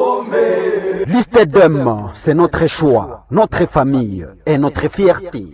Liste d'hommes, c'est notre choix, notre famille et notre fierté.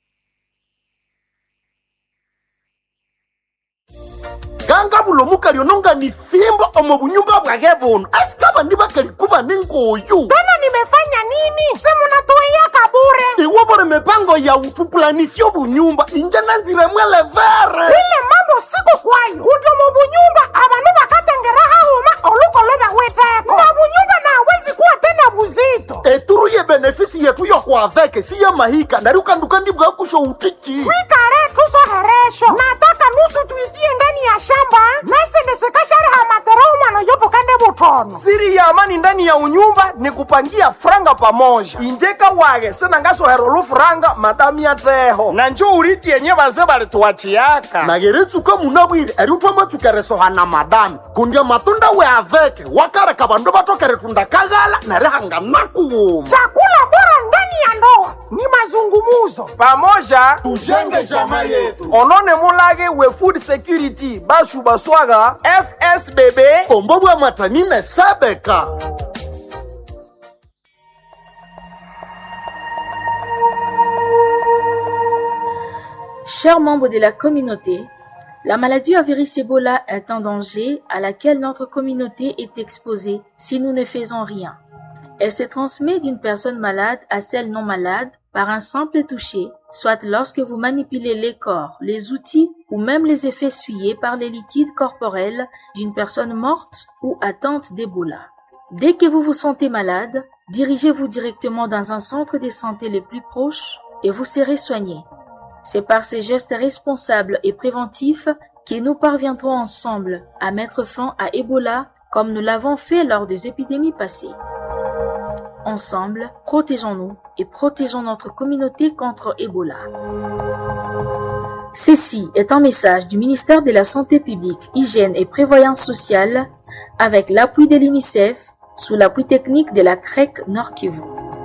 ganga bulomuka lyononga ni fimbo omo bunyumba bwage buno asikaba ndibakalikuba ningoyu tena nimefanya nini semunatuia kabure iwo bole mipango ya utupulanisyo bunyumba inje nanzire mwelevere ile mambo siko kwayo kuto mu bunyumba abanu bakatengera hahuma olukoloba weteko na bunyumba nawezi kuwa tena buzito eturu ye benefisi yetu yokwaveke si ye mahika nari ukanduka ndibwa kusho utiki twikale tusoheresho nataka nusu tuitie ndani ya shamba nesendeshekashari hamatera umwana yopokande butono siri ya amani ndani ya unyumba ni kupangia franga pamoja injeka wage senangasohera olufuranga madami yateho na njo uriti yenye baze balituwachiyaka nageretsuka munabwire eri utwamatsukeresohana madami kundya matunda we aveke wakareka bandu batokere tundakaghala nari hanganakuwuma chakula bora ndani ya ndoa ni mazungumuzo pamoja tujenge jama yetu onone mulage we food security bashu baswaga fsbb kombo bwa matanine sebeka Chers membres de la communauté, la maladie à virus Ebola est un danger à laquelle notre communauté est exposée si nous ne faisons rien. Elle se transmet d'une personne malade à celle non malade par un simple toucher, soit lorsque vous manipulez les corps, les outils ou même les effets essuyés par les liquides corporels d'une personne morte ou atteinte d'Ebola. Dès que vous vous sentez malade, dirigez-vous directement dans un centre de santé le plus proche et vous serez soigné. C'est par ces gestes responsables et préventifs que nous parviendrons ensemble à mettre fin à Ebola comme nous l'avons fait lors des épidémies passées. Ensemble, protégeons-nous et protégeons notre communauté contre Ebola. Ceci est un message du ministère de la Santé publique, Hygiène et Prévoyance sociale avec l'appui de l'UNICEF sous l'appui technique de la CREC Nord Kivu.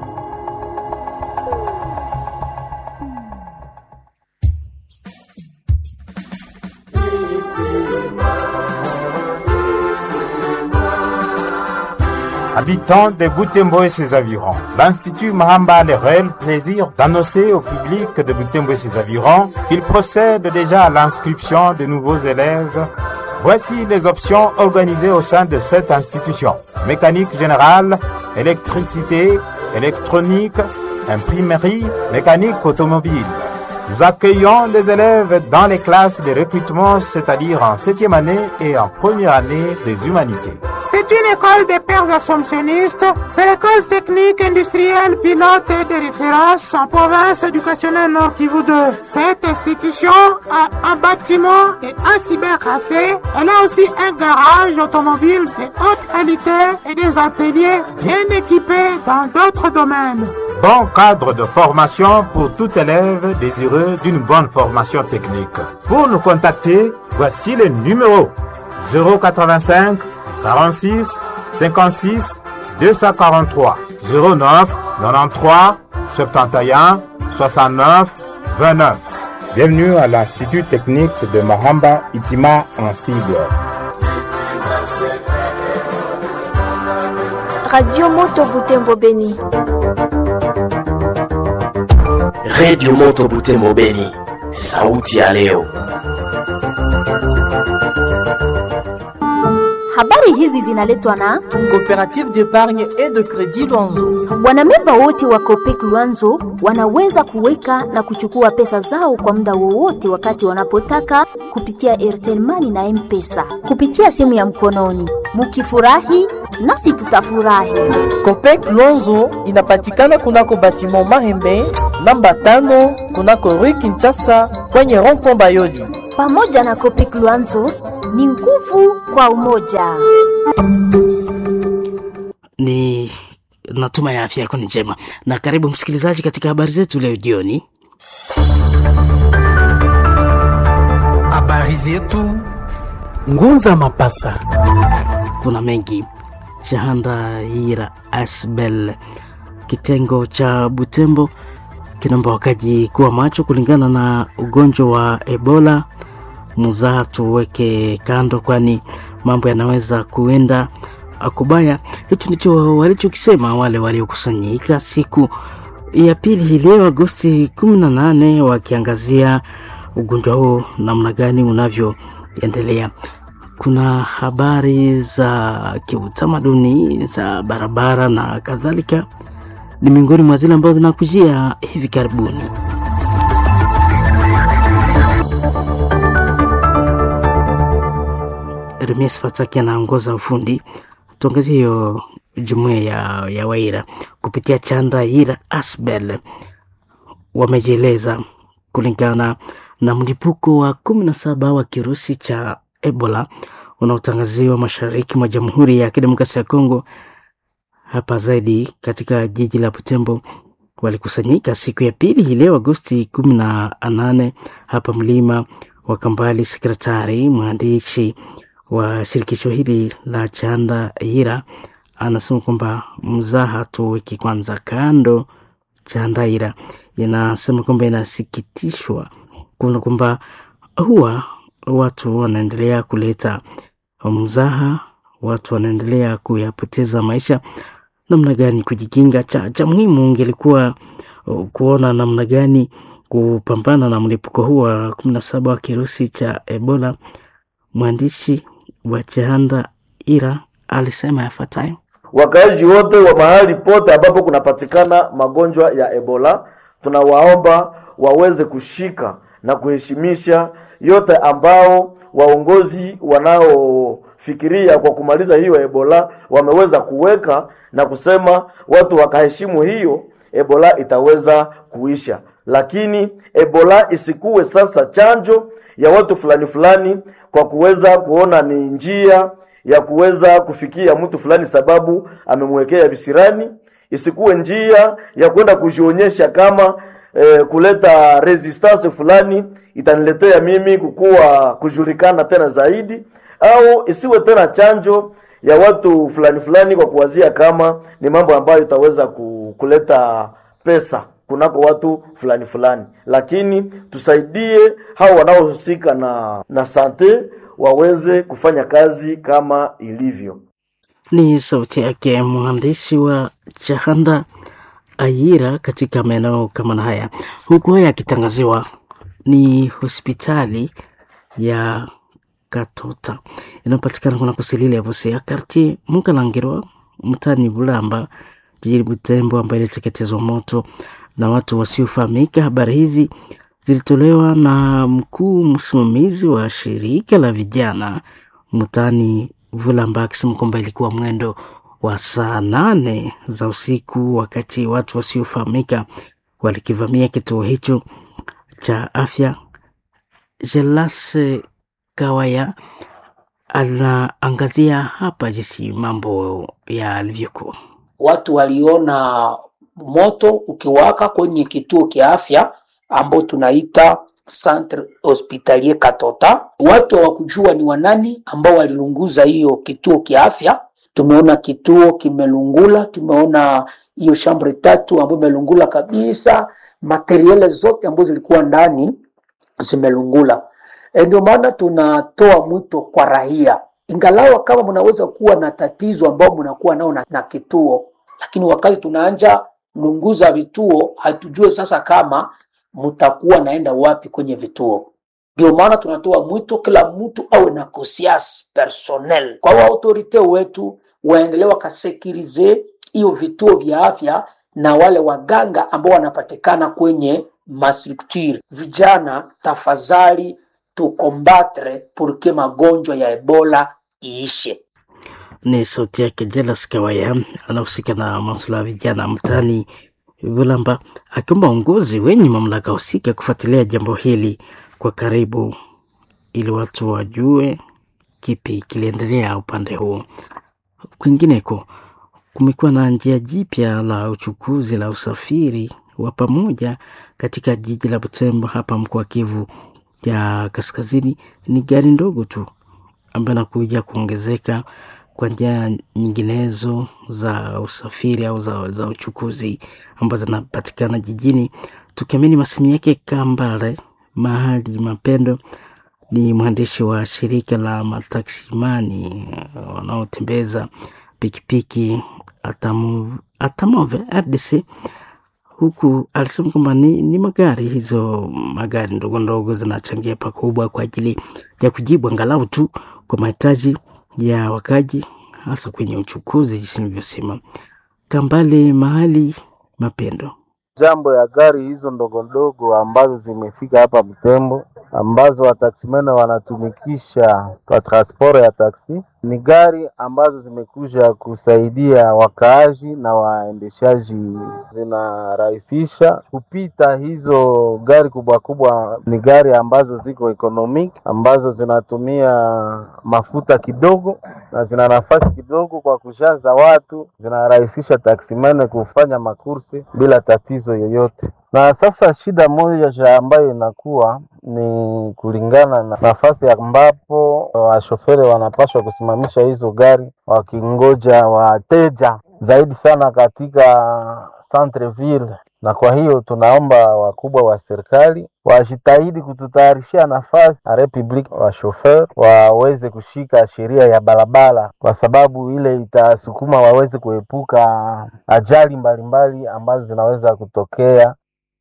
Habitants de Boutembo et ses environs, l'Institut Mahamba a le réel plaisir d'annoncer au public de Boutembo et ses environs qu'il procède déjà à l'inscription de nouveaux élèves. Voici les options organisées au sein de cette institution. Mécanique générale, électricité, électronique, imprimerie, mécanique automobile. Nous accueillons les élèves dans les classes de recrutement, c'est-à-dire en septième année et en première année des humanités. C'est une école des pères assomptionnistes. C'est l'école technique industrielle pilote de référence en province éducationnelle Nord Kivu 2. Cette institution a un bâtiment et un cybercafé. Elle a aussi un garage automobile de haute qualité et des ateliers bien équipés dans d'autres domaines. Bon cadre de formation pour tout élève désireux d'une bonne formation technique. Pour nous contacter, voici le numéro 085 46 56 243 09 93 71 69 29. Bienvenue à l'Institut technique de Mahamba Itima en sigle. Radio Moto Butembo Beni. Radio Moto Butembo Beni, sauti ya leo. Habari hizi zinaletwa na Coopérative d'épargne et de crédit Luanzo. wanamemba wote wa Copec Luanzo wanaweza kuweka na kuchukua pesa zao kwa muda wowote wakati wanapotaka kupitia Airtel Money na M-Pesa kupitia simu ya mkononi. Mukifurahi nasi tutafurahi. Copec Luanzo inapatikana kunako batiment Mahembe namba tano kunako Rue Kinshasa kwenye rond-point Bayoli. Pamoja na Copec Luanzo ni nguvu kwa umoja. ni natuma ya afya yako ni njema na karibu msikilizaji katika habari zetu leo jioni habari zetu ngunza mapasa kuna mengi shahanda hira asbel kitengo cha butembo kinaomba wakaji kuwa macho kulingana na ugonjwa wa ebola muzaa tuweke kando kwani mambo yanaweza kuenda kubaya. Hicho ndicho walichokisema wale waliokusanyika siku ya pili hii leo Agosti 18 wakiangazia ugonjwa huo namna gani unavyoendelea. Kuna habari za kiutamaduni za barabara na kadhalika, ni miongoni mwa zile ambazo zinakujia hivi karibuni. Remies Fataki anaongoza ufundi. Tuangazie hiyo jumuiya ya, ya Waira kupitia chanda Ira Asbel wamejieleza kulingana na mlipuko wa kumi na saba wa kirusi cha Ebola unaotangaziwa mashariki mwa Jamhuri ya Kidemokrasia ya Kongo. Hapa zaidi katika jiji la Butembo walikusanyika siku ya pili hii leo Agosti kumi na nane hapa mlima wa Kambali. Sekretari mwandishi wa shirikisho hili la chanda Ira anasema kwamba mzaha tuweke kwanza kando. Chandaira inasema kwamba inasikitishwa kuona kwamba huwa watu wanaendelea kuleta mzaha, watu wanaendelea kuyapoteza maisha. Namna gani kujikinga? Cha, cha muhimu ingelikuwa kuona namna gani kupambana na mlipuko huu wa kumi na saba wa kirusi cha Ebola. Mwandishi wa Chanda Ira alisema yafuatayo: Wakaaji wote wa mahali pote ambapo kunapatikana magonjwa ya Ebola, tunawaomba waweze kushika na kuheshimisha yote ambao waongozi wanaofikiria kwa kumaliza hiyo Ebola wameweza kuweka na kusema watu wakaheshimu hiyo, Ebola itaweza kuisha. Lakini Ebola isikuwe sasa chanjo ya watu fulani fulani kwa kuweza kuona ni njia ya kuweza kufikia mtu fulani sababu amemwekea visirani, isikuwe njia ya kwenda kujionyesha kama eh, kuleta resistance fulani itaniletea mimi kukuwa kujulikana tena zaidi, au isiwe tena chanjo ya watu fulani fulani kwa kuwazia kama ni mambo ambayo itaweza kuleta pesa kunako watu fulani fulani, lakini tusaidie hao wanaohusika na na sante waweze kufanya kazi kama ilivyo. Ni sauti yake mwandishi wa Chahanda Ayira katika maeneo kama na haya, huku haya akitangaziwa ni hospitali ya Katota inayopatikana kuna kusilile Busia kartie Mukalangirwa mtani Bulamba jijini Butembo, ambayo iliteketezwa moto na watu wasiofahamika. Habari hizi zilitolewa na mkuu msimamizi wa shirika la vijana mtani Vulamba akisema kwamba ilikuwa mwendo wa saa nane za usiku wakati watu wasiofahamika walikivamia kituo hicho cha afya. Jelase Kawaya anaangazia hapa jinsi mambo yalivyokuwa. Watu waliona moto ukiwaka kwenye kituo kia afya ambao tunaita Centre Hospitalier Katota. Watu hawakujua ni wanani ambao walilunguza hiyo kituo kia afya. Tumeona kituo kimelungula, tumeona hiyo shambre tatu ambayo imelungula kabisa, materiele zote ambazo zilikuwa ndani zimelungula. E, ndio maana tunatoa mwito kwa raia, ingalawa kama mnaweza kuwa na tatizo ambao mnakuwa nao na, na kituo, lakini wakati tunaanja lunguza vituo hatujue sasa kama mtakuwa naenda wapi kwenye vituo. Ndio maana tunatoa mwito kila mtu awe na conscience personnel, kwa waautorite wetu waendelee wakasekirize hiyo vituo vya afya na wale waganga ambao wanapatikana kwenye mastructure. Vijana, tafadhali tukombatre purke magonjwa ya Ebola iishe. Ni sauti yake Jelas Kawaya, anahusika na masuala ya vijana mtaani Bulamba, akiomba uongozi wenye mamlaka husika kufuatilia jambo hili kwa karibu, ili watu wajue kipi kiliendelea upande huo. Kwingineko, kumekuwa na njia jipya la uchukuzi la usafiri wa pamoja katika jiji la Butembo hapa mkoa Kivu ya Kaskazini. Ni gari ndogo tu ambayo inakuja kuongezeka kwa njia nyinginezo za usafiri au za, za uchukuzi ambazo zinapatikana jijini. Tukiamini masemi yake Kambale Mahali Mapendo ni mwandishi wa shirika la mataksimani wanaotembeza pikipiki Atamu- Atamove RDC, huku alisema kwamba ni, ni magari hizo magari ndogo ndogo zinachangia pakubwa kwa ajili ya kujibu angalau tu kwa mahitaji ya wakaji hasa kwenye uchukuzi, jinsi nilivyosema. Kambale mahali mapendo jambo ya gari hizo ndogo ndogo ambazo zimefika hapa Butembo ambazo wataksimene wanatumikisha kwa transport ya taksi ni gari ambazo zimekuja kusaidia wakaaji na waendeshaji, zinarahisisha kupita. Hizo gari kubwa kubwa ni gari ambazo ziko economic, ambazo zinatumia mafuta kidogo na zina nafasi kidogo kwa kushaza watu, zinarahisisha taksimene kufanya makursi bila tatizo yoyote. Na sasa shida moja ambayo inakuwa ni kulingana na nafasi ambapo washoferi wanapaswa kusimamisha hizo gari wakingoja wateja zaidi sana katika centreville, na kwa hiyo tunaomba wakubwa wa serikali wajitahidi kututayarishia nafasi na republic wa shofer waweze kushika sheria ya barabara, kwa sababu ile itasukuma waweze kuepuka ajali mbalimbali ambazo zinaweza kutokea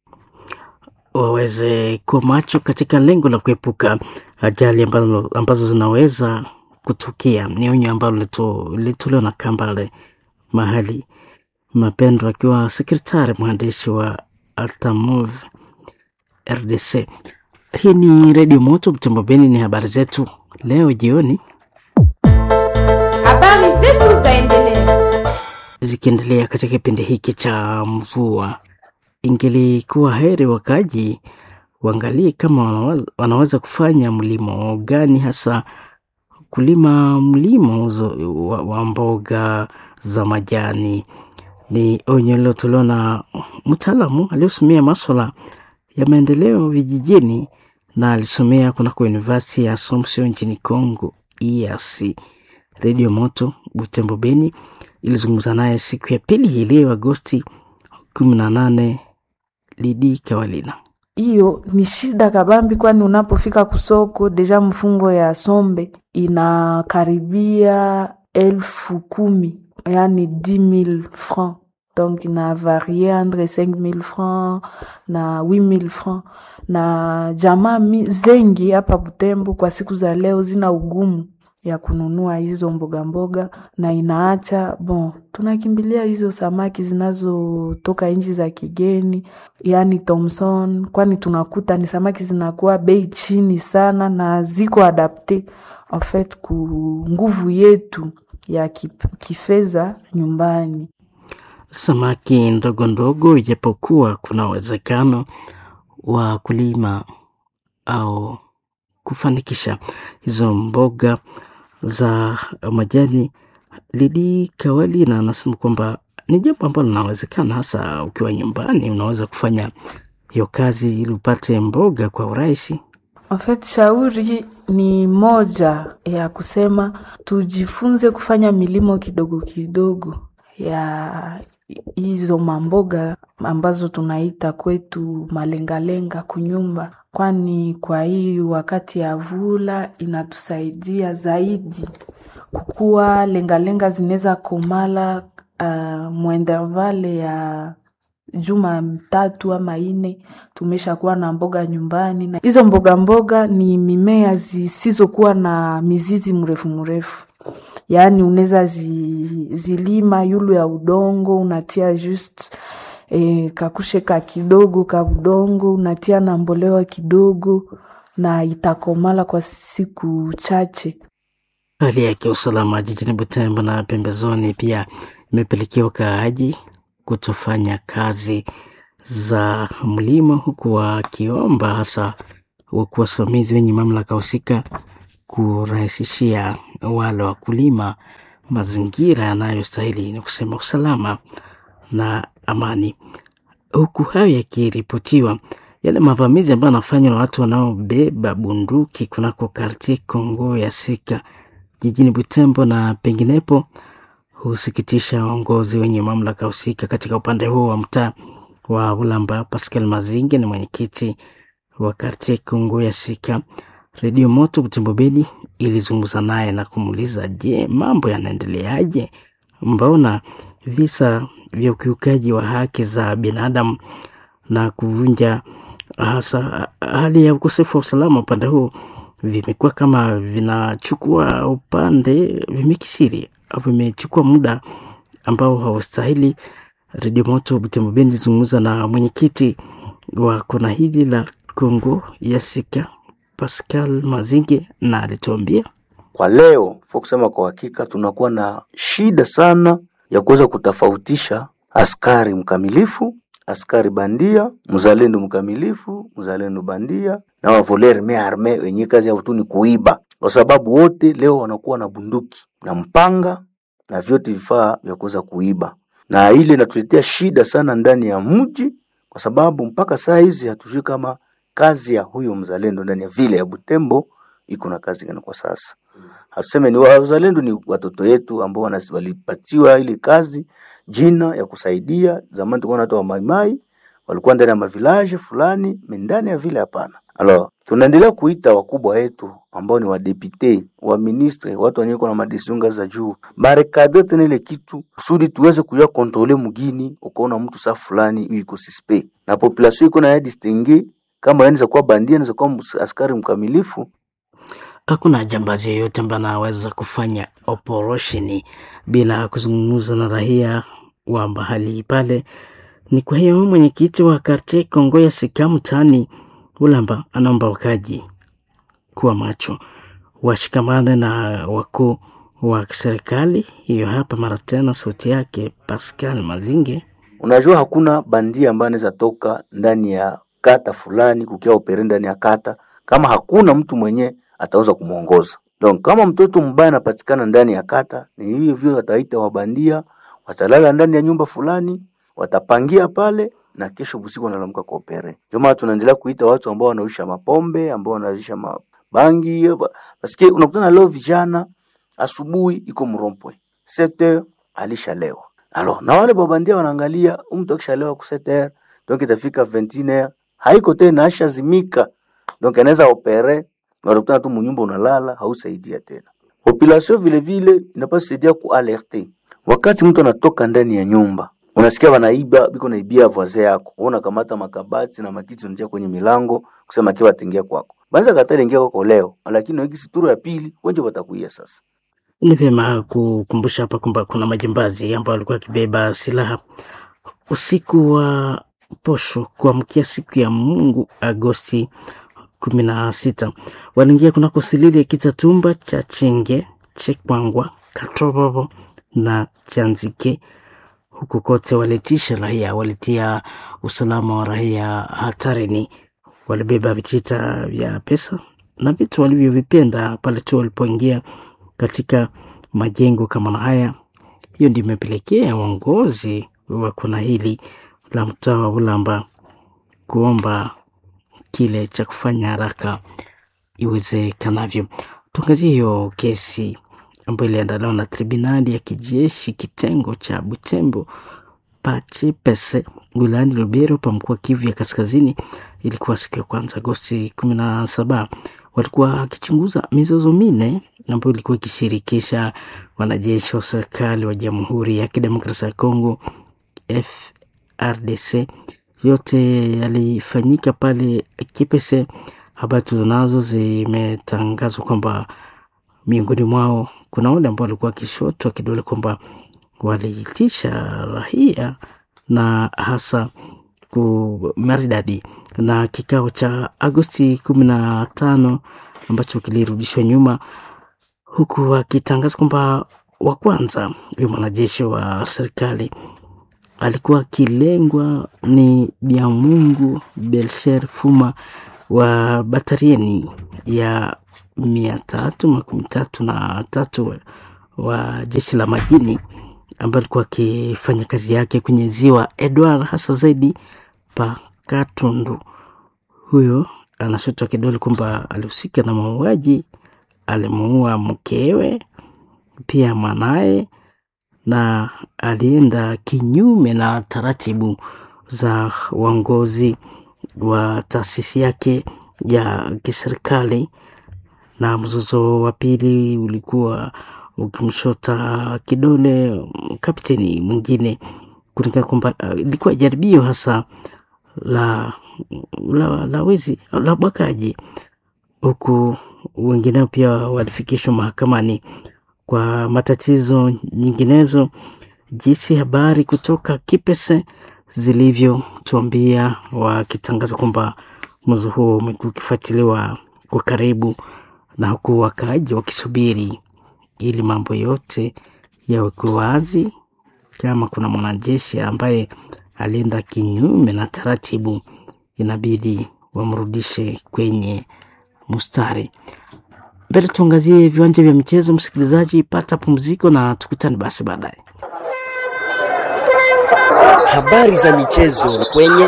waweze kuwa macho katika lengo la kuepuka ajali ambazo, ambazo zinaweza kutukia. Ni onyo ambalo lilitolewa na Kambale mahali Mapendo akiwa sekretari mwandishi wa Altamove RDC. Hii ni Redio Moto Butembo Beni, ni habari zetu leo jioni. Habari zetu zaendelea Zikiendelea katika kipindi hiki cha mvua, ingelikuwa heri wakaji waangalie kama wanaweza, wanaweza kufanya mlimo gani, hasa kulima mlimo uzo- wa, wa mboga za majani. Ni onyo lilotolewa na mtaalamu aliyosomea maswala ya maendeleo vijijini na alisomea kunako University ya Assumption nchini Congo EAC. Redio Moto Butembo Beni ilizungumza naye siku ya pili hii leo Agosti kumi na nane. Lidi Kawalina. hiyo ni shida kabambi, kwani unapofika kusoko deja mfungo ya sombe inakaribia elfu kumi yani 10000 francs donc ina varie entre 5000 francs na 8000 francs, na jamaa mi- zengi hapa Butembo kwa siku za leo zina ugumu ya kununua hizo mboga mboga, na inaacha bon, tunakimbilia hizo samaki zinazotoka nchi za kigeni, yani Thomson, kwani tunakuta ni samaki zinakuwa bei chini sana na ziko adapte en fait ku nguvu yetu ya kip- kifedha nyumbani. Samaki ndogo ndogo, ijapokuwa kuna uwezekano wa kulima au kufanikisha hizo mboga za majani. Lidi Kawalina anasema kwamba ni jambo ambalo linawezekana, hasa ukiwa nyumbani, unaweza kufanya hiyo kazi ili upate mboga kwa urahisi. En fait, shauri ni moja ya kusema tujifunze kufanya milimo kidogo kidogo ya hizo mamboga ambazo tunaita kwetu malengalenga kunyumba, kwani kwa hii wakati ya vula inatusaidia zaidi kukuwa lengalenga zinaweza komala uh, mwendervale ya juma tatu ama ine tumeshakuwa na mboga nyumbani, na hizo mboga mboga ni mimea zisizokuwa na mizizi mrefu mrefu, yaani unaweza zi, zilima yulu ya udongo unatia just e, kakushe ka kidogo ka udongo unatia na mbolewa kidogo na itakomala kwa siku chache. Hali ya kiusalama jijini Butembo na pembezoni pia imepelekea wakaaji kutofanya kazi za mlimo, huku wakiomba hasa wakuu wasimamizi wenye mamlaka husika kurahisishia wale wakulima mazingira yanayostahili, ni kusema usalama na amani. Huku hayo yakiripotiwa, yale mavamizi ambayo yanafanywa na watu wanaobeba bunduki kunako kartie Kongo ya Sika jijini Butembo na penginepo husikitisha waongozi wenye mamlaka husika katika upande huo wa mtaa wa Ulamba. Pascal Mazinge ni mwenyekiti wa kartie Kongo ya Sika. Redio Moto Butembo Beni ilizungumza naye na kumuuliza, je, mambo yanaendeleaje mbona visa vya ukiukaji wa haki za binadamu na kuvunja hasa hali ya ukosefu wa usalama upande huu vimekuwa kama vinachukua upande vimekisiri au vimechukua muda ambao haustahili. Redio Moto Butembo Beni ilizungumza na mwenyekiti wa kona hili la Kongo Yasika Pascal Mazinge na alituambia kwa leo fo kusema kwa hakika tunakuwa na shida sana ya kuweza kutofautisha askari mkamilifu, askari bandia, mzalendo mkamilifu, mzalendo bandia na wavoler me arme wenye kazi yao tu ni kuiba, kwa sababu wote leo wanakuwa na bunduki na mpanga na vyote vifaa vya kuweza kuiba, na ile inatuletea shida sana ndani ya mji, kwa sababu mpaka saa hizi hatujui kama kazi ya huyo mzalendo ndani ya vile ya Butembo iko na kazi gani kwa sasa. Hatuseme ni wazalendo, ni watoto yetu ambao walipatiwa ile kazi jina ya kusaidia. Zamani tulikuwa na watu wa maimai walikuwa ndani ya mavilaje fulani, ndani ya vile hapana. Alors tunaendelea kuita wakubwa wetu ambao ni wadepute wa ministre, watu wenye na madesiunga za juu barekade tena ile kitu kusudi tuweze kuya kontrole mugini. Ukaona mtu saa fulani yuko suspect na population iko na ya distingue kama anaweza kuwa bandia, anaweza kuwa askari mkamilifu hakuna jambazi yoyote ambaye anaweza kufanya operesheni bila kuzungumza na raia wa mahali pale. Ni kwa hiyo mwenyekiti wa karte Kongo ya Sika mtaani Ulamba anaomba wakaji kuwa macho, washikamane na wakuu wa serikali. Hiyo hapa mara tena sauti yake Pascal Mazinge. Unajua, hakuna bandia ambaye anaweza toka ndani ya kata fulani kukia opere ndani ya kata kama hakuna mtu mwenye ataweza kumwongoza. Donc kama mtoto mbaya anapatikana ndani ya kata, ni hivyo hivyo wataita wabandia, watalala ndani ya nyumba fulani, watapangia pale na kesho usiku wanalamka kwa opere. Ndio maana tunaendelea kuita watu ambao wanaisha mapombe, ambao wanaisha mabangi. Basikie unakutana leo vijana asubuhi iko mrompwe 7h alishalewa. Alors na wale babandia wanaangalia mtu akishalewa ku 7h donc itafika 21h haiko tena ashazimika. Donc anaweza opere unakutana tu munyumba unalala, hausaidia tena. Population vile vile inapaswa saidia kualerte wakati mtu anatoka ndani ya nyumba, unasikia wanaiba biko naibia voisin yako, wewe unakamata makabati na makiti unatia kwenye milango kusema kiwa atingia kwako, banza katali ingia kwako leo, lakini wiki situro ya pili wenje watakuia sasa. Ni vyema kukumbusha hapa kwamba kuna majambazi ambao walikuwa wakibeba silaha usiku wa posho kuamkia siku ya Mungu Agosti kumi na sita waliingia kunako silili ya Kitatumba cha Chenge, Chekwangwa, Katobobo na Chanzike. Huku kote walitisha raia, walitia usalama wa raia hatarini. Walibeba vitita vya pesa na vitu walivyovipenda pale tu walipoingia katika majengo kama na haya. Hiyo ndio imepelekea uongozi wa kuna hili la mtaa wa Ulamba kuomba kile cha kufanya haraka iwezekanavyo. Tuangazie hiyo kesi ambayo iliandaliwa na tribunali ya kijeshi kitengo cha Butembo Pachipese wilayani Lubero pa mkoa Kivu ya Kaskazini. Ilikuwa siku ya kwanza Agosti kumi na saba. Walikuwa wakichunguza mizozo minne ambayo ilikuwa ikishirikisha wanajeshi wa serikali wa Jamhuri ya Kidemokrasia ya Kongo FRDC yote yalifanyika pale Kipese. Habari tunazo zimetangazwa kwamba miongoni mwao kuna wale ambao walikuwa wakishotwa kidole kwamba waliitisha raia na hasa kumaridadi na kikao cha Agosti kumi na tano ambacho kilirudishwa nyuma, huku wakitangaza kwamba wa kwanza huyo mwanajeshi wa serikali alikuwa akilengwa ni Biamungu Belsher Fuma wa batarieni ya mia tatu makumi tatu na tatu wa jeshi la majini ambaye alikuwa akifanya kazi yake kwenye ziwa Edward, hasa zaidi pa Katundu. Huyo anashutwa kidole kwamba alihusika na mauaji, alimuua mkewe pia mwanaye na alienda kinyume na taratibu za uongozi wa taasisi yake ya kiserikali. Na mzozo wa pili ulikuwa ukimshota kidole kapteni mwingine kulingana kwamba uh, ilikuwa jaribio hasa la la, la wizi la ubakaji, huku wengineo pia walifikishwa mahakamani kwa matatizo nyinginezo. Jinsi habari kutoka Kipese zilivyotuambia wakitangaza kwamba mwezi huo umekuwa ukifuatiliwa kwa karibu, na huku wakaaji wakisubiri ili mambo yote yawekwe wazi. Kama kuna mwanajeshi ambaye alienda kinyume na taratibu, inabidi wamrudishe kwenye mustari. Mbele tuangazie viwanja vya michezo. Msikilizaji, pata pumziko na tukutane basi baadaye. Habari za michezo kwenye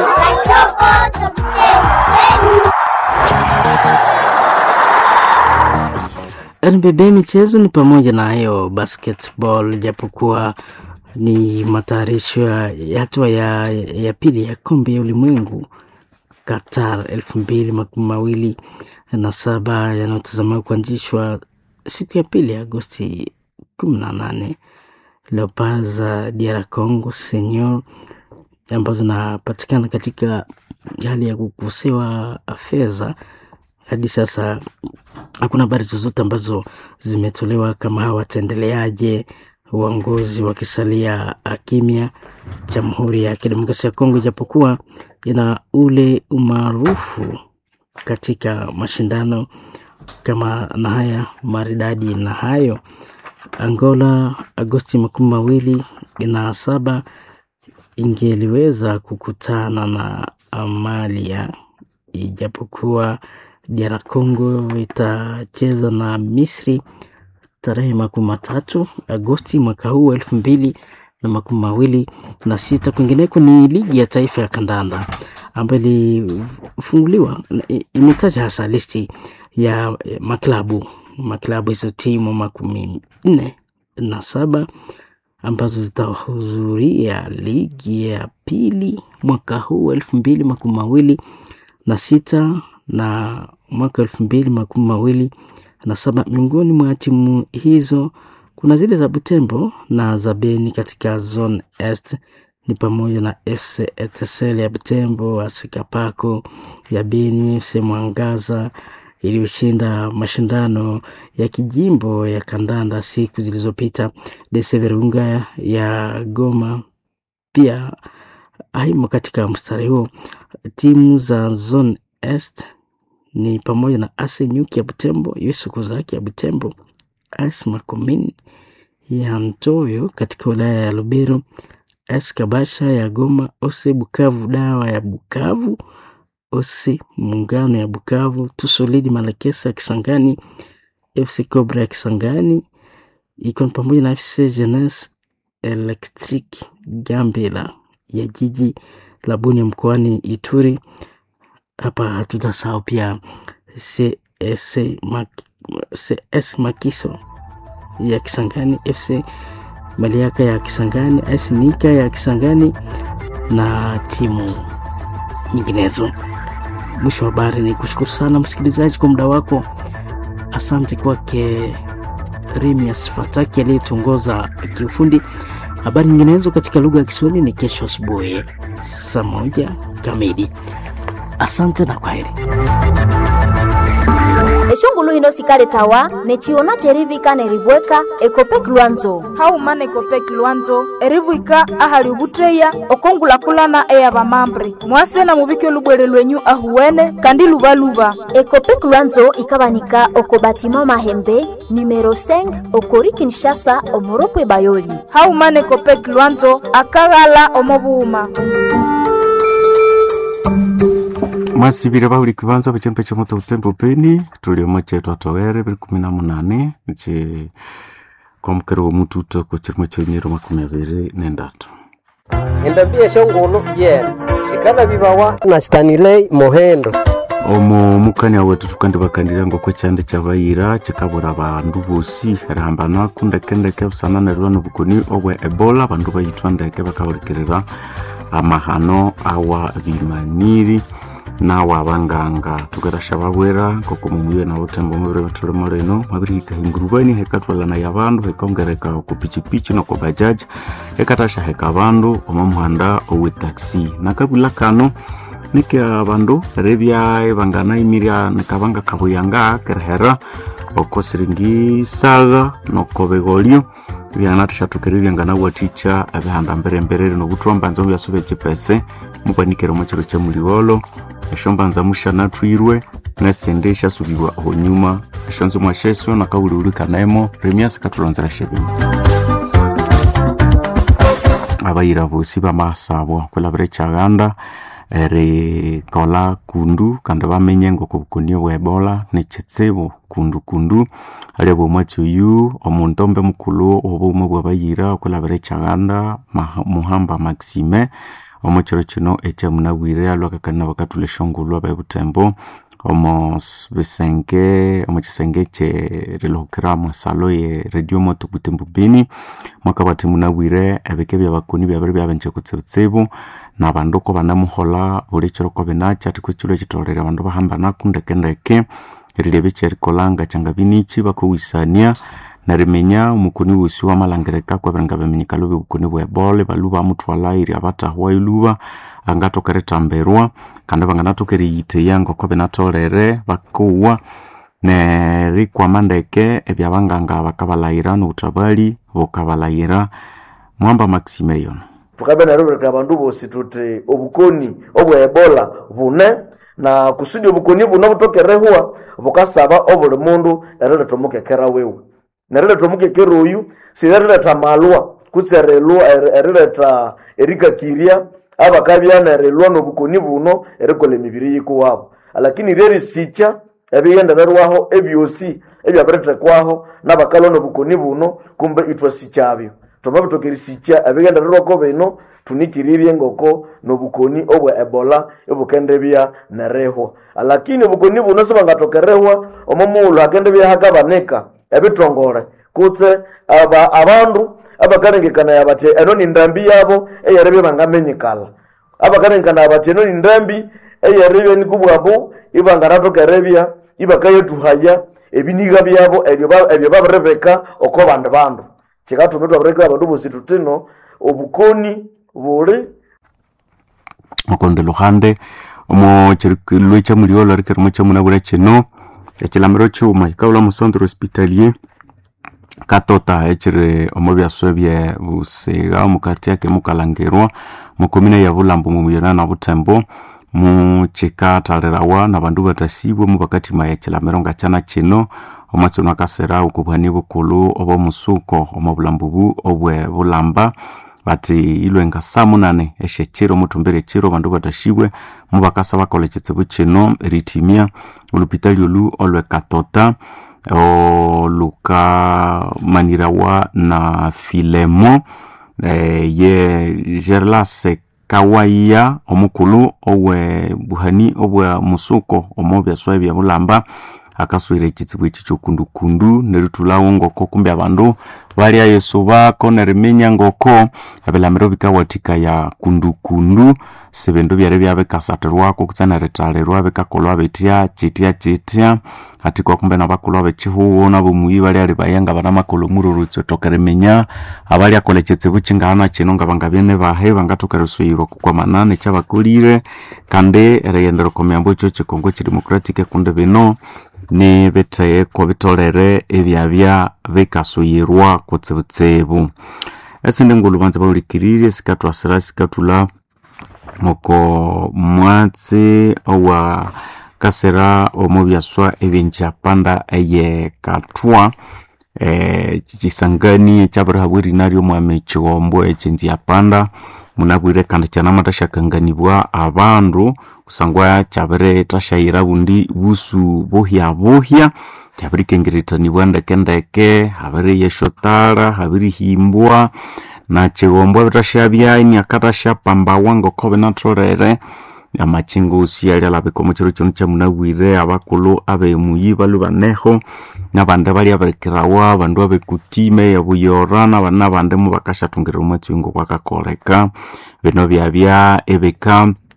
NBB michezo ni pamoja na hiyo basketball, japokuwa ni matayarisho ya hatua ya, ya pili ya kombe ya ulimwengu Qatar elfu mbili makumi mawili na saba yanayotazamiwa kuanzishwa siku ya pili Agosti kumi na nane. Leopards za DR Congo senior ambazo zinapatikana katika hali ya kukosewa fedha hadi sasa hakuna habari zozote ambazo zimetolewa kama hawa wataendeleaje, uongozi wakisalia kimya. Jamhuri ya Kidemokrasia ya Kongo ijapokuwa ina ule umaarufu katika mashindano kama na haya maridadi na hayo, Angola Agosti makumi mawili na saba ingeliweza kukutana na Amalia ijapokuwa DR Congo itacheza na Misri tarehe makumi matatu Agosti mwaka huu elfu mbili na makumi mawili na sita. Kwingineko ni ligi ya taifa ya kandanda ambayo ilifunguliwa, imetaja hasa listi ya maklabu maklabu hizo timu makumi nne na saba ambazo zitahudhuria ligi ya pili mwaka huu elfu mbili makumi mawili na sita na mwaka elfu mbili makumi mawili na saba. Miongoni mwa timu hizo kuna zile za Butembo na za Beni katika zone est ni pamoja na FC Etincelle ya Butembo, Asekapako ya Beni, FC Mwangaza iliyoshinda mashindano ya kijimbo ya kandanda siku zilizopita, DC Virunga ya Goma pia haimo katika mstari huo. Timu za zone est ni pamoja na Ase Nyuki ya Butembo, Yesu Kuzaki ya Butembo, AS Makomini ya Ntoyo katika wilaya ya Lubero, AS Kabasha ya Goma, Ose Bukavu Dawa ya Bukavu, Ose Muungano ya Bukavu, Tusolidi Malakesa ya Kisangani, FC Cobra ya Kisangani ikiwa ni pamoja na FC Jeunesse Electric Gambela ya jiji la Bunia mkoani Ituri. Hapa hatutasahau pia CS, Mak CS Makiso ya Kisangani, FC Maliaka ya Kisangani, AS Nika ya Kisangani na timu nyinginezo. Mwisho wa habari ni kushukuru sana msikilizaji kwa muda wako. Asante kwake Rimias Fataki aliyetuongoza kiufundi. Habari nyinginezo katika lugha ya Kiswahili ni kesho asubuhi saa moja kamili. Asante na kwaheri. eshongulu hino sikale tawa nechiona cherivika nerivweka ekopek lwanzo haumana ekopek lwanzo erivwika ahali ovutteya okongulakulana eya vamambre mwase na muvike olubwere lwenyu ahuwene kandi luvaluva ekopek lwanzo ikavanika oko batima mahembe numero 5 okori kinshasa omoropwe bayoli haumana ekopek lwanzo akaghala omovuuma mwasivile vahuli kivanza vachembe cha moto utembo peni tuliomo chetu atowere vili kumi na munane che kwamukere wa mututo ko chirimo choinyero makumi aviri nendatu endambia shongolo yena shikana vivawa na stanilei mohendo omo mukania wetu tukandi vakandile ngoko chande cha vaira chikavura vandu vosi rihambana kundekendeke busana nerwa nobukoni obwe ebola vandu vayitwa ndeke vakahulikirira amahano awa vimaniri nawe abanganga tukerasha babwera nkoko mumuye na butembo mubire betulemo rino mabirihika hingurubani hekatwalana ya bandu hekongereka ku pichipichi no ku bajaji hekatasha heka bandu omo muhanda owe taxi nakabula kano nike abandu rebyae bangana imiria nikabanga kabuyanga kerehera oko siringi saga noko begolio byanatashatukere byangana waticha abihanda mbere mbere rino butwamba nzo byasube chipese mukwanikere mu kiro kya muliwolo eshombanza mushana twirwe nesende eshasubirwa aho nyuma eshonzo mwasheswe nakawuliulikanemo remiasi katulonzera shebimo abayira bosi bamasabwa kwelabira ekyaganda erikola kundu kandi bamenye ngoko bukunio bwa ebola nekitsibu kundu kundu alia bwomwatsi oyu omuntu ombe mukulu obumwe bwabayira okwelabira ekyaganda muhamba maxime omo kiro kino ekyamunabwire alwakakanina bakatula eshongulwa bebutembo omo bisenge omo kisenge ekyerilihukira mwesalo ye radio moto butembo bini mwaka bwati munabwire ebike byabakuni byabiri byabenje kutsibutsibu nabandu ko banamuhola buli kiro ko binakya ati kwekiro ekitolere abandu bahamba naku ndekendeke erilebe kyerikolanga kyanga binichi bakowisania narimenya omukuni wosi wamalangirika kwebiranga biminyikalo byobukuni bwa ebola balu bamutwala iri abatahwa iluba angatoka eritambirwa kandi banganatoka eriyiteya ngoko binatolere bakuwa nerikwama ndeke ebyabanganga bakabalayira nobutabali bukabalayira mwamba maxime tukabe narobereka abandu bosi tuti obukoni obwa ebola bune na kusudi obukoni buno butokerehwa bukasaba obuli mundu erileta omukekera wiwe nerileta omukekera oyu sirerileta malwa kutsi erilwa erileta erikakirya abakabya nerilwa nobukoni buno erikola emibiri yikuwabo lakini ryerisikya ebiyendererwaho ebyosi ebyabiritekwaho nabakalwa nobukoni buno kumbe ithwasikyabyo thoma bitoka erisikya ebiyendererwako bino tunikirirye ngoko nobukoni obwa ebola ibukendebya nerihwa lakini obukoni buno sibangathokerehwa omo mughulhu hakendebya hakabanika ebitongole kutse aba abandu abakalengekania bathi eno ni ndambi yabo eyeribya bangamenyikala abakalengekania bathi eno ni ndambi eyeribya nikubwabu ibanganathokerebya ibakayethuhaya ebiniga byabo ebyo babiribika oko bandi bandu kikathuma ithwabirekera abandu bosi thutino obukoni buli okonde luhande omo lwe kyamuliolo rikerimo kyamunabura kino ekilamiro kyuma ikaula mu centre hospitalier katota ekiri omo byaswe bye busiga omukati yake mukalangirwa mukomine ya bulambo mumuyona na butembo mukikathalirawa nabandu batasibwe mubakatima ekilamiro nga kyana kino omwatsino akasera okubwani bukulu obwomusuko omo bulambo bu obwe bulamba bati ilwe nga saa munane eshekiro mutumbere ekiro bandu batashibwe mubakasa bakola ekitsibu kino eritimia olupitali olu olwe katota olukamanirawa na filemo e, ye gerlase kawaiya omukulu obwe buhani obwa musuko omo byaswa bya bulamba akaswire ekitsibu eki kyokundukundu nerithulawo ngoko kumbe abandu balya yesu bako neriminya ngoko ebilamiro bikawathikaya kundukundu sibindu byari byabikasathirwako kutse nerithalirwa bikakolwa bitya kitya kitya hati kwa kumbe nabakulhu abekihuho nabomuyi bali ali bayanga banamakolo mururutsi othoka eriminya abali akola ekitsibu kingana kino nga bangabye bahe bangathoka erisuyirwa kukwamanana ekyabakolire kandi erighendera oko miyambo ekyo kikongo kidemocratic kundi bino ni bitheko bitolere ebyabya bikasuyirwa kutsibutsibu esindi ngulu banza baulikiririe sikathwasira sikathula oko mwatsi owa kasera omu byaswa ebyenjapanda eye kathwa eh, kisangani ekyabirihabwa erina ry'omwami kighombo ekyenziapanda munabwire kandi kyanamathasykanganibwa abandu kusangwa kyabirithashayira bundi busu buhya buhya kyabirikengerethanibwa ndekendeke habiriyeshotara habirihimbwa na kighombo ebithashabya iniakathashyapambawa ngoko binatholere amakingosi ali alabika omu kiro kino kyamunabwire abakulhu abemuyi balu baneho nabandi bali abirikirawa abandu abekutime ebuyora nabandi mubakasyathungirira omwatsi oyu ngokwakakoleka bino byabya ebika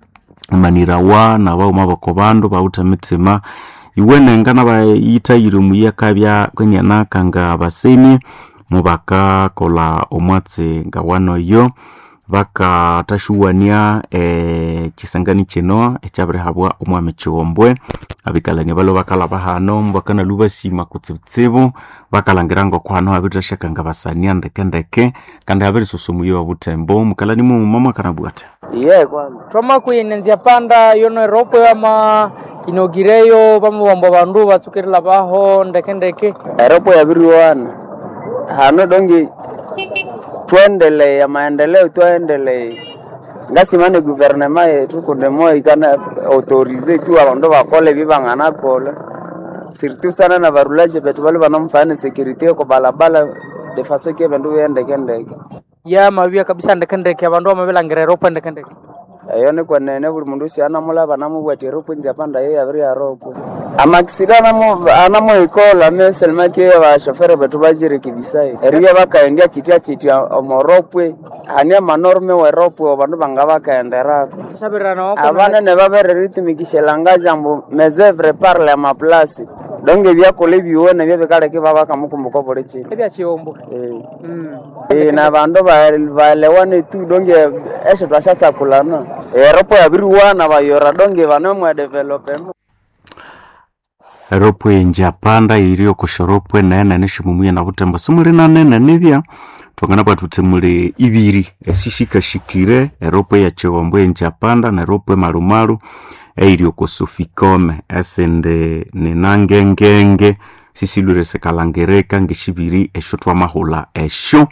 manirawa nabauma bako bandu bauta mitsima iwenenga nabayitayire omuyaka bya kwenianaka nga baseni mubakakola omwatsi nga wanoyo bakatashuwania eh, chisangani kino ekyabirihabwa omwami chiwombwe abikalani balo bakalaba hano mbakanalu basima kutsibutsibu bakalangira ngoko hano habiritashyaka nga basania ndekendeke kandi habirisusumuye wa butembo mukalani muma mwakanabwata iye kwanza twama kuyenenzya panda yono eropo yama inogireyo bamubomba bandu batsukirila baho ndekendeke eropo yabiriwana hano dongi tuendelee maendeleo tuendelee ngasimane guvernema yetu kundemo ikana autorize tu abandu bakole bibang'ana kole surtout sana na barulaje betu bali banamfanya security ko balabala defaseke bandu bendeke ndeke ya mabia kabisa ndekendeke abandu bamabilangira eropo ndekendeke eyo ni kwenene buli mundu usi anamulaba namubwati eropo nzi apanda yo yabiri yaropo amakisida anamuikola meselmaki bashofere betu bajirekebisai eribya bakaendya chitya chitya omoropwe hani amanorme weropwe abandu banga bakaenderako abanene babereritumikishelanga jambo mesevre parle amaplasi donge byakola ebiwene byo bikaleke babakamukumbuka buli chino ebyachiombo Eh, na bandu baelewane tu donge esho twashasakulana eropo yabiriwana bayora donge banomwe developemo eropwe njapanda iri okoshorupwe nene shimumuye na butembo simuli nanene nibya twangana bwatute muli ibiri esishikashikire eropwe ya chiwombo enjapanda na eropwe malumalu eiri okosofikome esende ninangengenge sisilwire sikalangereka ngeshibiri esho twamahula esho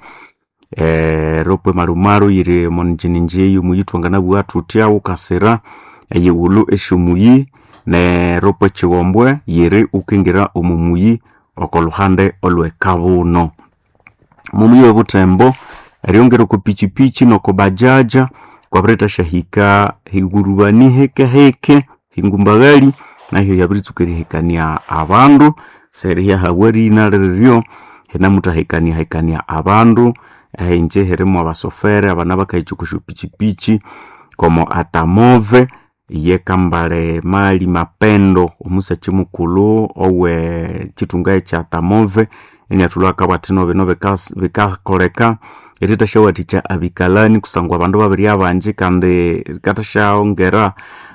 eh, ropwe malumalu yiri monjininjeyu muyi twangana bwa tutya ukasira eyiwulu eshomuyi ne ropwe chiwombwe yiri ukingira omumuyi okoluhande olwekabuno mumuyi webutembo eryongera ku pichipichi noko bajaja kwabireta shahika higurubani hekeheke hingumbagali nahyo yabiritsukerihikania abandu seriya hawarina liriryo hinamutahikania hikania abandu ehinje hirimu abasofere abana bakaichukushu pichipichi como atamove yekambale mali mapendo omusachi mukulu owe chitungae cha tamove eniatulwaka bwatino bino bikas- bikakoleka eritashawathikya abikalani kusangwa abandu babiri abanji kandi katashaongera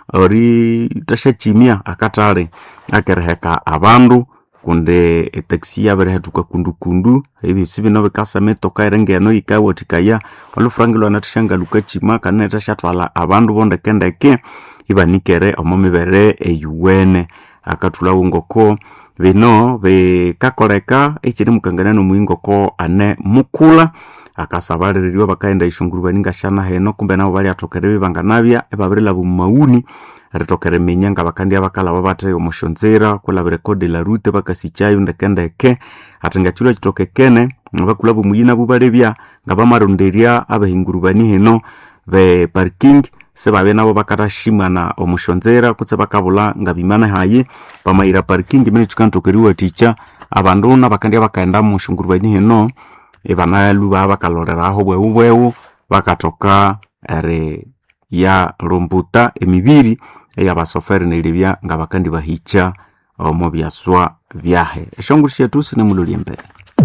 ori tashachimia akatale akereheka abandu kundi etaxi yabirehetuka kundukundu ebisi bino bikasama etoka erengeno yikawathikaya olufrangi lwana tashangaluka chima kana tashatwala abandu bondekendeke ibanikere omo mibere eyuwene akathulawo ngoko bino bikakoleka ekiri mukangania nomuyingoko ane mukula akasabalirirwa bakaenda ishungurubani ngashana heno kumbe nabo baliathokere bibanganabya ebabirilaba mumauni eritokera eminya nga bakandya bakalaba bate omushonzera kulabira kode la rute bakasikyayo ndekendeke ati ngachulwa kitokekene bakulaba omuyina bubalebya nga bamaronderya abahingurubani hino be parking sebabye nabo bakatashimana omushonzera kutse bakabula nga bimana hayi bamayira parking mene tukantokeriwathikya abandu nabakandya bakaenda mushungurubani hino ebanalu baba bakaloreraho bwewu bwewu bakatoka eri ya lumbuta emibiri eyabasoferi nelibya nga bakandi bahikya omu byaswa byahe eshonguru syetu sinemuloli embere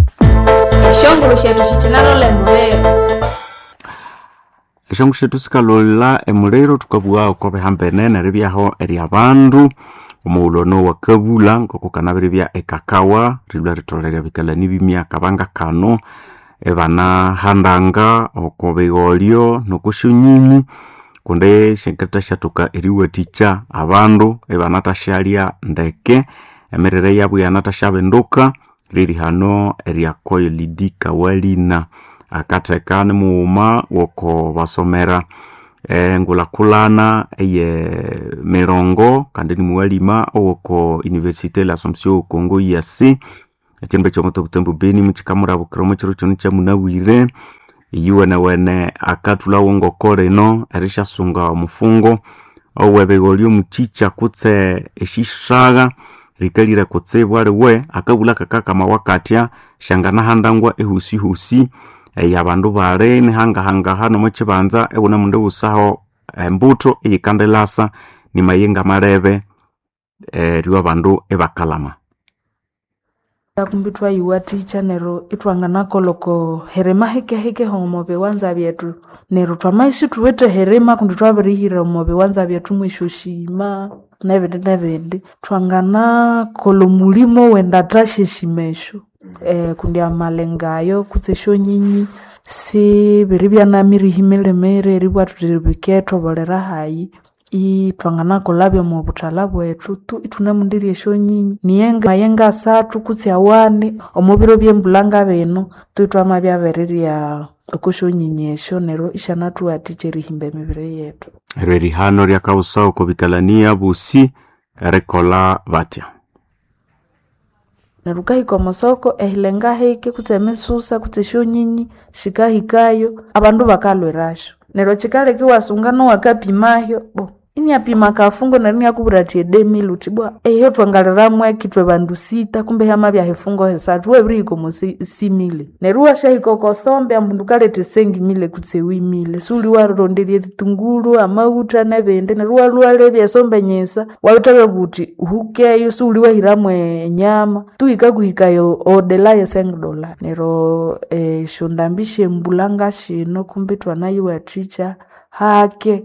eshongolo shethu shicinalola emulero eshonguru syetu sikalola emuliro tukabugha oko bihambene neribyaho eryabandu omuwulono wa kabula ngoko kanabiribya ekakawa rilwa ritolera bikalani bimyaka banga kano ebanahandanga oko bigholyo nokusyonyinyi kundi syenkata syathoka eriwathikya abandu ebanatashalya ndeke emirire yabu yanatashabinduka riri hano eryakoyo lidi kawalina akatheka nimughuma woko basomera engulakulana eye mirongo kandi nimuwalima owoko universite la assumption congo yasi ekyindu ekyomuto butembo beni mukikamurabukira omu kiro kino kyamunabwire iyiwenewene akathulawo ngoko lino erisyasunga omufungo owebigho lyomukyikya kutse eshisagha rikalire kutsibu aliwe akabula kakakama wakatya shanganahandangwa ehusihusi eyabandu bali nihangahangaha nomukibanza ebuna mundu busaho embuto eyikandelasa ni mayenga marebe eh, riwa bandu ebakalama kumbi twayiwa ticha nero itwangana koloko herema hekeheke homo biwanza byetu nero twamaishi tuwete herema kundi twabirihira omo biwanza byetu mwisho shima nebindi nebindi twangana kolo mulimo wenda tasheshimesho eh, kundi amalengayo kutsesho nyinyi si biri byanamirihimelemere eribwa tuti bikethobolera hayi itwangana kolabya mu buthala bwethu tu itunemundirya esyo nyinyi niyenga mayenga asathu kutsi awani omubiro byembulanga bino tu itwamabya birirya okosyo nyinyi esyo neryo isyanathuwathikya erihimba emibiri yethu eryo erihano ryakawusa okubikalania busi erikolha batya neryo ukahika omosoko ehilenga hike kutse emisusa kutse esyonyinyi shikahikayo abandu bakalwirasyo neryo kikaleka iwasunga nowakapimahyo bo iniapima kafungo neryo iniakubwira athi edemili uthi bwa eyo twangaliramu ekithwe bandu sita kumbe hyamabya hifungo hisathu webirihika omo si- simile neryo iwasyahika okosombe ambundu kaleta esengimile kutse wimile suli waronderya ebitungulu amawutha nebindi neryo walwalebya esombe nyisa wabithabya buthi hukeyo suli wahiramu enyama tuhikakuhikayo odela yesenge dola neryo esyo ndambi syembulanga shino kumbe twanayiwathikya hake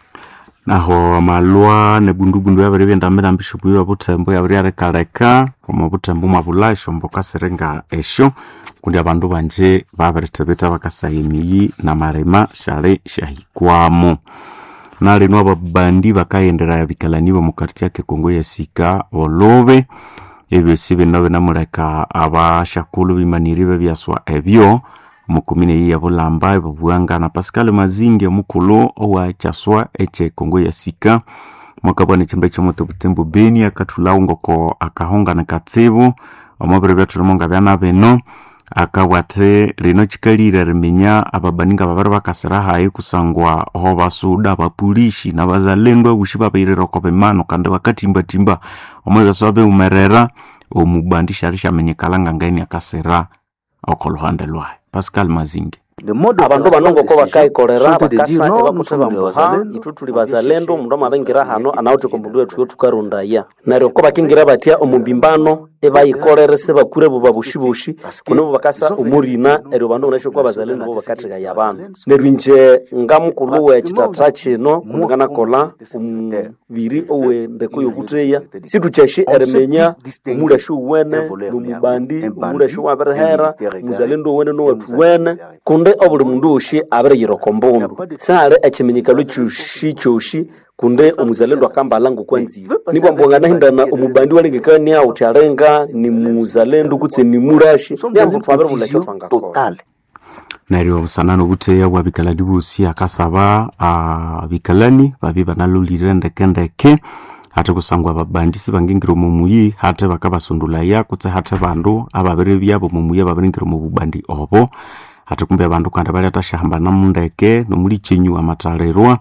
naho amalwa nebundubundu yabiri byendambirambisha bwiwa buthembu yabiri yarikaleka omo buthembu mwabula esyombo kasiringa esyo kundi abandu banje babirithibitha bakasaya emiyi namalima syali syahikwamu nalino ababandi bakayendera bikalani b'omukati yake kongo yasika olube ebyosi bino binamuleka abashakulu bimaniri bebyaswa ebyo omukomine eyi yabulamba ebabuwanga na pascal mazingi omukulu owa kyaswa ekye kongo yasika mwakabwana ekyemba ekyomoto butembo beni akathulawo ngoko akahongana katsibu omubiri byathulimu nga byana bino akabwate lino kikalire riminya ababaninga babiri bakasira hayi kusangwa ho basuda abapulishi nabazalendo abushi babairira oko bimano kandi bakatimbatimba omwebeso babeumerera omubandi shali shamenyekala nga ngaini akasira oko luhande lwayo pascal mazingi abandu bano ngoko bakayikolera bakasa ebakuthi bambuha ithu tuli bazalendo omundu amabengira hano anawuthi komundu wethu yotukarundaya neryo ko bakingira batya omubimbano ebayikolere sebakure bo babushibushi kuno bo bakasa omurina eryo bandu unasho kwa bazalendo bo bakathigaya abandu neryo inje ngamukulu wekitatra kino munganakola omubiri owendeko yokutheya situkyeshi erimenya omulasho uwene nomubandi omulasho wabirihera muzalendo uwene nowethu wene kundi obuli mundu woshi abiriyira oko mbundu sihali ekiminyikalo kyoshi kyoshi kunde omuzalendo akambala ngokwanziwe nibwa mbwanganaghindana omubandi walengekania uthi alenga ni muzalendo kutse ni murashi nyangu twabiribula ekyo twangakola neryo obusanani obutheya bwa bikalani bosi akasaba ah, bikalani babi banalolire ndekendeke hati kusangwa babandi sibangingira omu muyi hati bakabasundulaya kutse hati bandu ababiri byabo omu muyi ababiringira omu bubandi obo hati kumbe abandu kandi balyathashahambana mundeke nomulikyenyu amathalirwa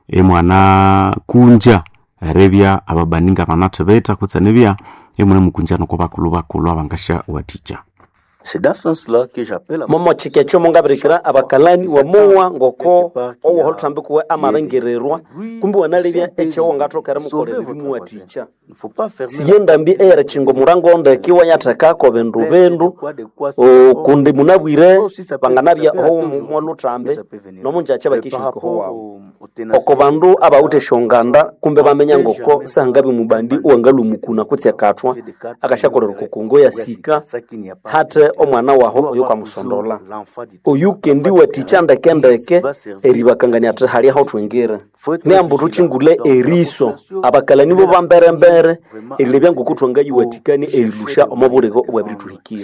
emwana kunja erebya ababandi nga banathibitha kutse nibya emune mukunja noko bakulu bakulu abangasha wathikya momo chike kyo mungabirikira abakalani wamowa ngoko owoholthambikuwe amabengererwa kumbi wanalebya ekyo wangathokera mukolera bimuwathikya siye ndambi eyere chingo murango ndeke wanyathekako bindu bindu o, kundi munabwire banganabya oho mwaluthambe nomunjacha bakishihikaho wawu oko bandu abawuthe esyonganda kumbe bamenya ngoko sahangabi mubandi owangalumukuna kutsi akathwa akashakolera okukungo yasika hate omwana waho oyo kwamusondola oyu kendi wathikya ndekendeke eribakangania athi hali aho thwingire niambu thuchingule eriso abakalani bo bamberembere erilebya ngoko thwangayiwathikani erilusha omo buligo obwabirithwihikire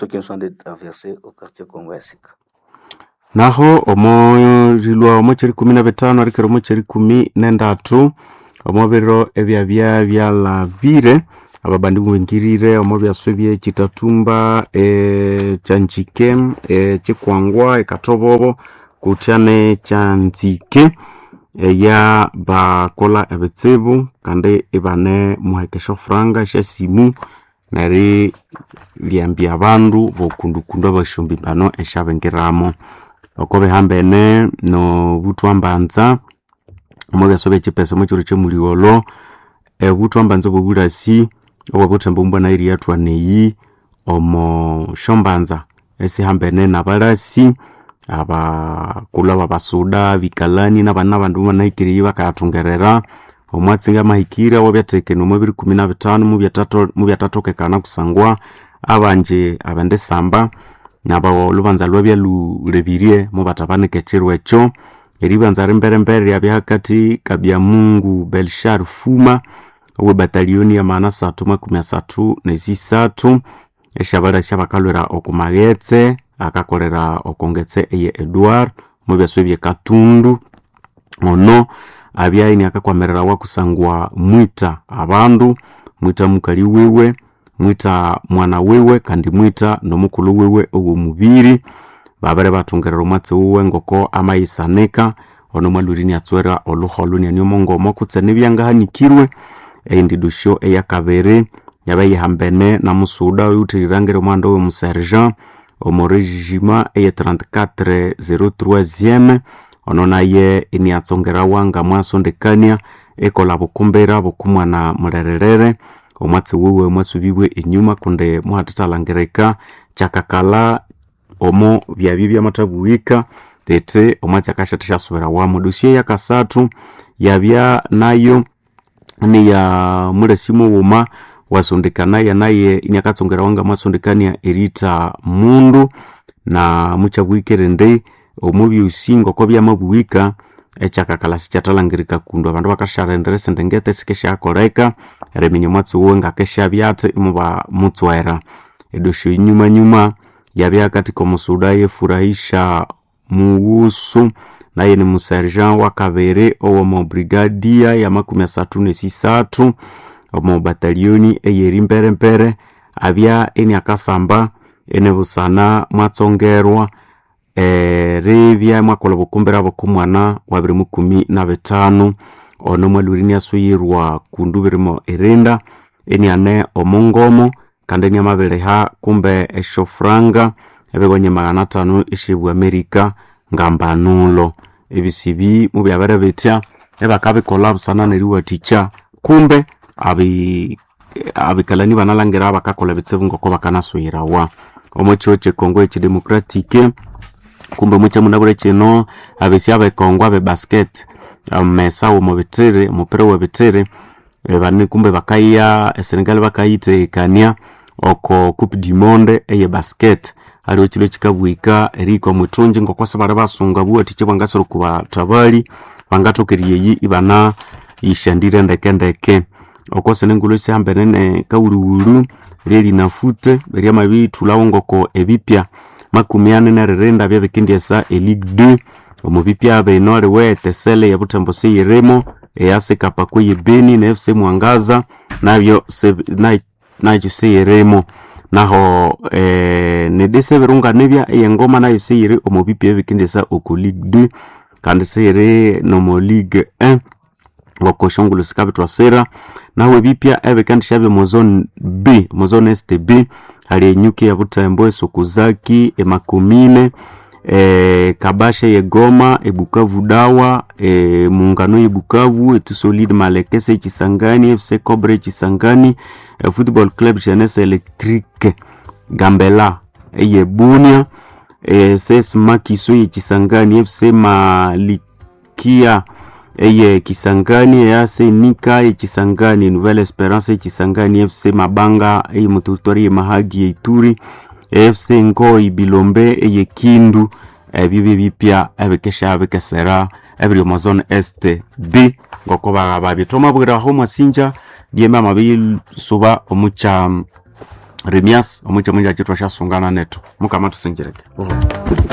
naho omorilwa omokyeri kumi na bitano arikere omokyeri kumi nendatu omobiro ebyabya byalabire ababandi mubengirire omo byaswe byekitatumba ekyanjike ekikwangwa ekatobobo kutya nekyanzike eya bakola ebitsibu kandi ibane muhekesha furanga esyasimu neri lyambya abandu bokundukundu abasyombibano esyabengiramo oko bihambene nobuthwambanza omwebeso byekipesa omwekiro kyemuligholo ebuthwambanza obwobulasi obwobuthemba omumbwana iri yathwa neyi omo shombanza esihambene nabalasi abakulhu ababasuda bikalani nabana abandi mubanahikiriye bakayathungerera omwatsinga amahikire awabyathekene omu biri kumi na bitano mubyathatho- mubyathathokekana kusangwa abanje abendisamba nabo lubanza lwabya lulebirie mubathabanika ekiro ekyo eribanza rimberembere ryabya hakati kabyamungu belshar fuma owe batalioni ya maana satu makumi asathu nesisathu eshabalasi abakalwira okumaghetse akakolera okongetse eye edward mubyaso byekatundu ono abyaini akakwamirirawa kusangwa mwita abandu mwita mukali wiwe mwita mwana wiwe kandi mwita nomukulhu wiwe owomubiri babere bathungerera omwatsi wiwe ngoko amayisanika ono mwalhurini atswera olhuholu nianiomongomo kutse nibyangahanikirwe eyindidusyo eyakabiri yaba yihambene na musuda oyuthirirangire omwanda owemusergent omu regima eye 3403 ono naye iniatsongerawa nga mwasondekania ekola bukumbira bukumwana mulhererere omwatsi wiwe mwasubibwe enyuma kundi muhatithalangirika kyakakala omo byabyo byamathabuhika tete omwatsi akashatha syasubirawamu dosio yakasathu yabya nayo niya mulesi mughuma wasondekanaye naye iniakatsongerawa nga mwasondekania erita mundu na mukyabuhikire ndi omubyosi ngoko byamabuhika ekyakakala sikyathalangirika kundu abandu bakasharendera esindengete sikesyakoleka eriminya omwatsi wuwe ngakesyabyathe imuba mutswera edosyo inyumanyuma yabya katika omusuda yefurahisha muwusu naye ni musergent wakabiri owomu brigadia ya makumi asathu nesisathu omu batalioni eyeri mperempere abya eniakasamba enebusana mwatsongerwa eribya mwakolha obukumbira bokumwana wa biri mukumi na bitanu ono mwalhurini asuyirwa kundu birimo erinda eniane omungomo kandi eniamabiriha kumbe eshofuranga ebigonye magana atano esyebu amerika ngambanulo ebisibi mubyabere bitya ebakabikolha busana neriwathikya kumbe abi abikalani banalhangira bakakolha ebitsibu ngoko bakanasuyirawa omwekiro kyekongo ekidemocratique kumbe mukyamunabure kino abesi abekongo abe basket amesa womubitiri omupira webitiri eh, bani kumbe bakaya esenegal bakayithekania oko coupe du monde eye basket aliwo kilo kikabwika erika omwithungi ngokwasi bali basunga buwathikya bwangasira kubathabali bangathokeryeyi ibana yishandire ndekendeke oko senengulu sihambene ne kawuruwuru lyerinafute eryamabithulawo ngoko ebipya makumi ane neririnda byabikendyesa eligue 2 omubipya bino aliwe etesele yabuthembo seyirimo eyasikapa kweye beni ne fc mwangaza nabyo se- na- nakyo seyirimo naho eh, nedese ebirunganibya eyengoma nayo seyiri omubipya ebikendyesa oko ligue 2 kandi seyiri nomo ligue 1 ngoko shongolo sikabithwasira naho ebipya ebikandishabya mu zone b mu zone este b hali enyuki ya butembo esokuzaki emakomine e, kabasha yegoma ebukavu dawa e, muungano yebukavu etusolide malekese ekisangani fc cobre ekisangani e, football club jeunesse electrique gambela eyebunia e, ses makiso yekisangani fc malikia eye kisangani eyase nika ekisangani nouvelle esperance ekisangani fc mabanga eye mututori ye mahagi yeituri fc ngoi bilombe eye kindu ebyo byebipya ebikesha bikesera ebiri omu zone este b ngoko ba- babithomabwiraho mwasinja byembe amabisuba omukya remias omukya munja kitwa syasungana neto mukama tusinjireke